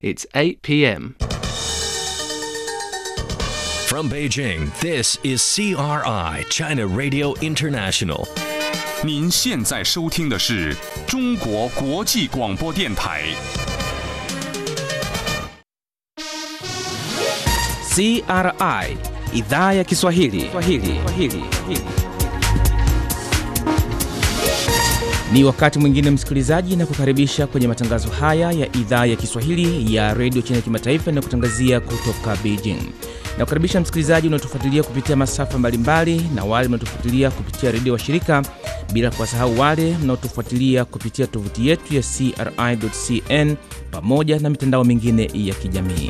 It's 8 p.m. From Beijing, this is CRI, China Radio International. 您现在收听的是中国国际广播电台。 CRI idhaa ya Kiswahili. Kiswahili. Kiswahili. Ni wakati mwingine msikilizaji, na kukaribisha kwenye matangazo haya ya idhaa ya Kiswahili ya redio China kimataifa na kutangazia kutoka Beijing. Na kukaribisha msikilizaji unaotufuatilia kupitia masafa mbalimbali na wale mnaotufuatilia kupitia redio wa shirika, bila kuwasahau wale mnaotufuatilia kupitia tovuti yetu ya CRI.cn pamoja na mitandao mingine ya kijamii.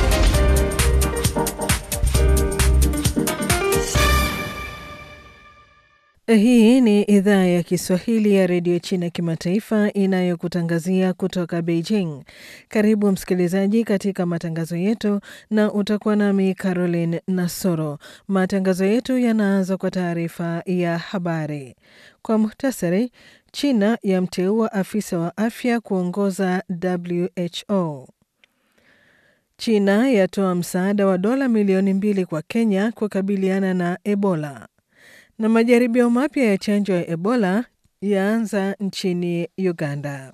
Hii ni idhaa ya Kiswahili ya redio China kimataifa inayokutangazia kutoka Beijing. Karibu msikilizaji katika matangazo yetu, na utakuwa nami Caroline Nasoro. Matangazo yetu yanaanza kwa taarifa ya habari. Kwa muhtasari, China yamteua afisa wa afya kuongoza WHO. China yatoa msaada wa dola milioni mbili kwa Kenya kukabiliana na Ebola na majaribio mapya ya chanjo ya Ebola yaanza nchini Uganda.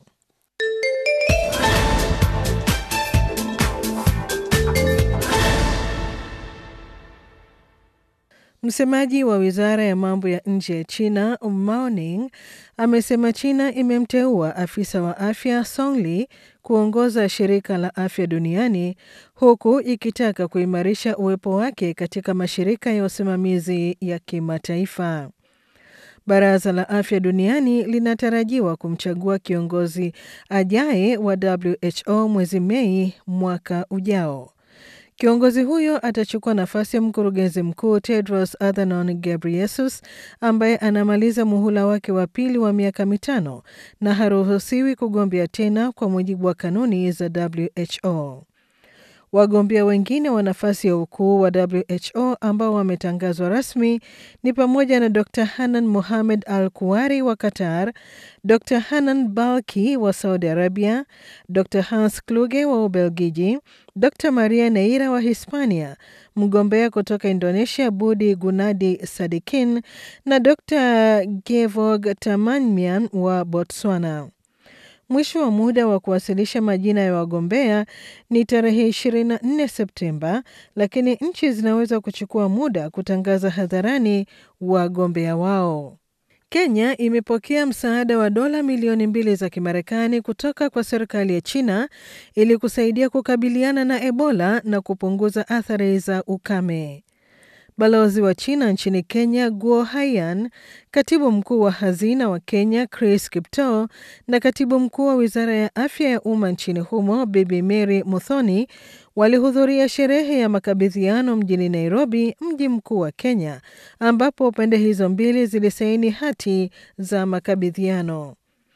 Msemaji wa wizara ya mambo ya nje ya China Mao Ning amesema China imemteua afisa wa afya Song Li kuongoza shirika la afya duniani huku ikitaka kuimarisha uwepo wake katika mashirika ya usimamizi ya kimataifa. Baraza la afya duniani linatarajiwa kumchagua kiongozi ajaye wa WHO mwezi Mei mwaka ujao. Kiongozi huyo atachukua nafasi ya mkurugenzi mkuu Tedros Adhanom Ghebreyesus ambaye anamaliza muhula wake wa pili wa miaka mitano na haruhusiwi kugombea tena kwa mujibu wa kanuni za WHO. Wagombea wengine wa nafasi ya ukuu wa WHO ambao wametangazwa rasmi ni pamoja na Dr Hanan Mohamed Al Kuwari wa Qatar, Dr Hanan Balki wa Saudi Arabia, Dr Hans Kluge wa Ubelgiji, Dr Maria Neira wa Hispania, mgombea kutoka Indonesia Budi Gunadi Sadikin na Dr Gevog Tamanmian wa Botswana. Mwisho wa muda wa kuwasilisha majina ya wagombea ni tarehe 24 Septemba, lakini nchi zinaweza kuchukua muda kutangaza hadharani wagombea wao. Kenya imepokea msaada wa dola milioni mbili za Kimarekani kutoka kwa serikali ya China ili kusaidia kukabiliana na Ebola na kupunguza athari za ukame. Balozi wa China nchini Kenya Guo Haiyan, katibu mkuu wa hazina wa Kenya Chris Kiptoo na katibu mkuu wa wizara ya afya ya umma nchini humo Bibi Mary Muthoni walihudhuria sherehe ya makabidhiano mjini Nairobi, mji mkuu wa Kenya, ambapo pande hizo mbili zilisaini hati za makabidhiano.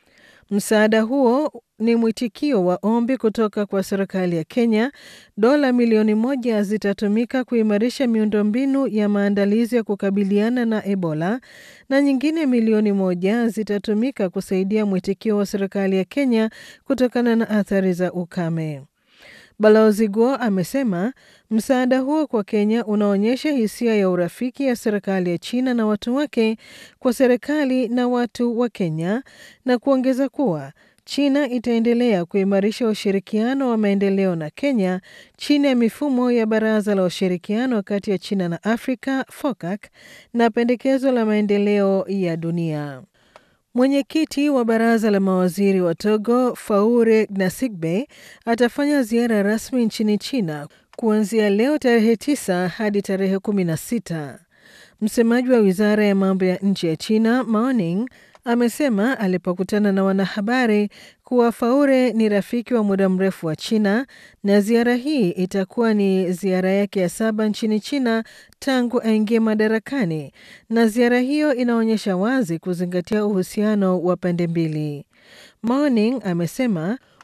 Msaada huo ni mwitikio wa ombi kutoka kwa serikali ya Kenya. Dola milioni moja zitatumika kuimarisha miundombinu ya maandalizi ya kukabiliana na Ebola na nyingine milioni moja zitatumika kusaidia mwitikio wa serikali ya Kenya kutokana na athari za ukame. Balozi Guo amesema msaada huo kwa Kenya unaonyesha hisia ya urafiki ya serikali ya China na watu wake kwa serikali na watu wa Kenya na kuongeza kuwa China itaendelea kuimarisha ushirikiano wa maendeleo na Kenya chini ya mifumo ya Baraza la Ushirikiano kati ya China na Afrika FOCAC na pendekezo la maendeleo ya dunia. Mwenyekiti wa baraza la mawaziri wa Togo Faure Gnassingbe atafanya ziara rasmi nchini China kuanzia leo tarehe 9 hadi tarehe 16. Msemaji wa wizara ya mambo ya nje ya China Mao Ning amesema alipokutana na wanahabari kuwa Faure ni rafiki wa muda mrefu wa China na ziara hii itakuwa ni ziara yake ya saba nchini China tangu aingie madarakani, na ziara hiyo inaonyesha wazi kuzingatia uhusiano wa pande mbili. Morning amesema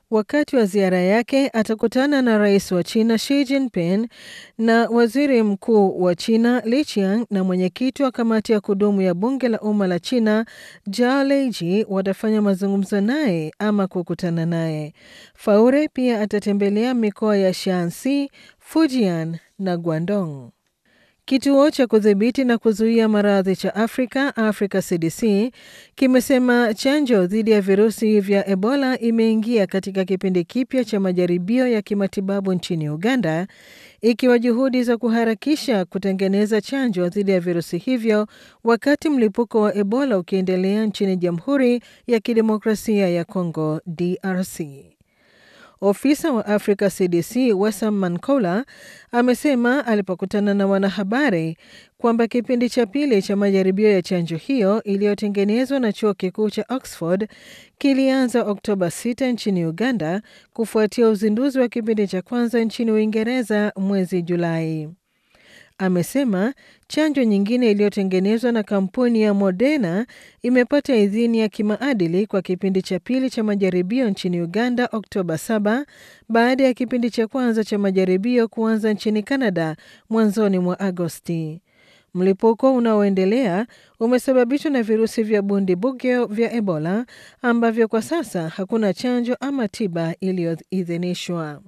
Wakati wa ziara yake atakutana na rais wa China Xi Jinping na waziri mkuu wa China Li Qiang na mwenyekiti wa kamati ya kudumu ya bunge la umma la China Zhao Leiji watafanya mazungumzo naye ama kukutana naye. Faure pia atatembelea mikoa ya Shaanxi, Fujian na Guangdong. Kituo cha kudhibiti na kuzuia maradhi cha Afrika, Africa CDC, kimesema chanjo dhidi ya virusi vya Ebola imeingia katika kipindi kipya cha majaribio ya kimatibabu nchini Uganda, ikiwa juhudi za kuharakisha kutengeneza chanjo dhidi ya virusi hivyo wakati mlipuko wa Ebola ukiendelea nchini Jamhuri ya Kidemokrasia ya Kongo, DRC. Ofisa wa Africa CDC Wessam Mankola amesema alipokutana na wanahabari kwamba kipindi cha pili cha majaribio ya chanjo hiyo iliyotengenezwa na chuo kikuu cha Oxford kilianza Oktoba 6 nchini Uganda kufuatia uzinduzi wa kipindi cha kwanza nchini Uingereza mwezi Julai. Amesema chanjo nyingine iliyotengenezwa na kampuni ya Moderna imepata idhini ya kimaadili kwa kipindi cha pili cha majaribio nchini Uganda Oktoba 7 baada ya kipindi cha kwanza cha majaribio kuanza nchini Canada mwanzoni mwa Agosti. Mlipuko unaoendelea umesababishwa na virusi vya Bundibugyo vya Ebola ambavyo kwa sasa hakuna chanjo ama tiba iliyoidhinishwa.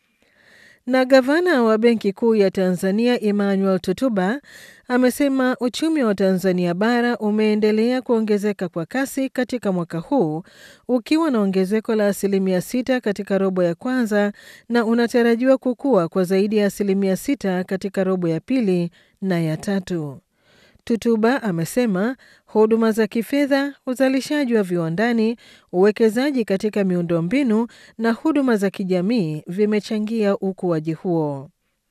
Na gavana wa Benki Kuu ya Tanzania Emmanuel Tutuba amesema uchumi wa Tanzania bara umeendelea kuongezeka kwa kasi katika mwaka huu ukiwa na ongezeko la asilimia sita katika robo ya kwanza na unatarajiwa kukua kwa zaidi ya asilimia sita katika robo ya pili na ya tatu. Tutuba amesema huduma za kifedha, uzalishaji wa viwandani, uwekezaji katika miundombinu na huduma za kijamii vimechangia ukuaji huo.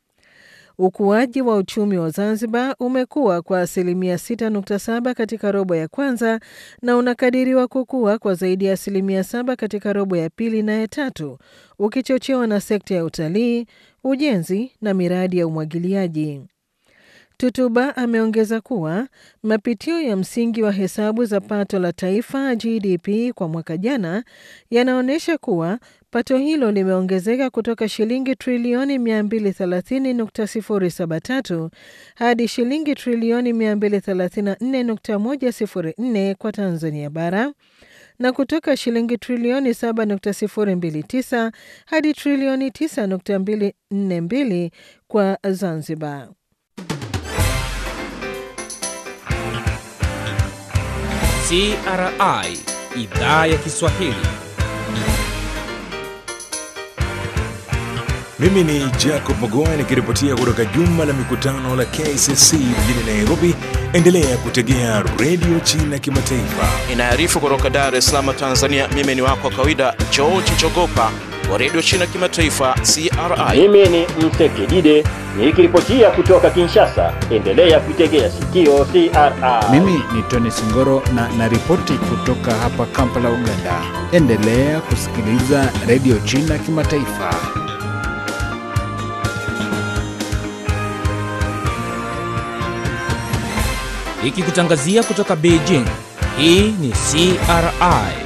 Ukuaji wa uchumi wa Zanzibar umekuwa kwa asilimia 6.7 katika robo ya kwanza na unakadiriwa kukua kwa zaidi ya asilimia 7 katika robo ya pili na ya tatu, ukichochewa na sekta ya utalii, ujenzi na miradi ya umwagiliaji. Tutuba ameongeza kuwa mapitio ya msingi wa hesabu za pato la taifa GDP kwa mwaka jana yanaonyesha kuwa pato hilo limeongezeka kutoka shilingi trilioni 230.073 hadi shilingi trilioni 234.104 kwa Tanzania bara na kutoka shilingi trilioni 7.029 hadi trilioni 9.242 kwa Zanzibar. CRI idhaa ya Kiswahili. Mimi ni Jacob Mogoa nikiripotia kutoka jumba la mikutano la KCC mjini Nairobi. Endelea kutegea redio China Kimataifa. Inaarifu kutoka Dar es Salaam, Tanzania. Mimi ni wako wa kawaida George Chogopa wa redio China Kimataifa, CRI. Mimi ni Msekidide nikiripotia kutoka Kinshasa. Endelea kuitegea sikio CRI. Mimi ni Tony Singoro na naripoti kutoka hapa Kampala, Uganda. Endelea kusikiliza redio China Kimataifa. Ikikutangazia kutoka Beijing. Hii ni CRI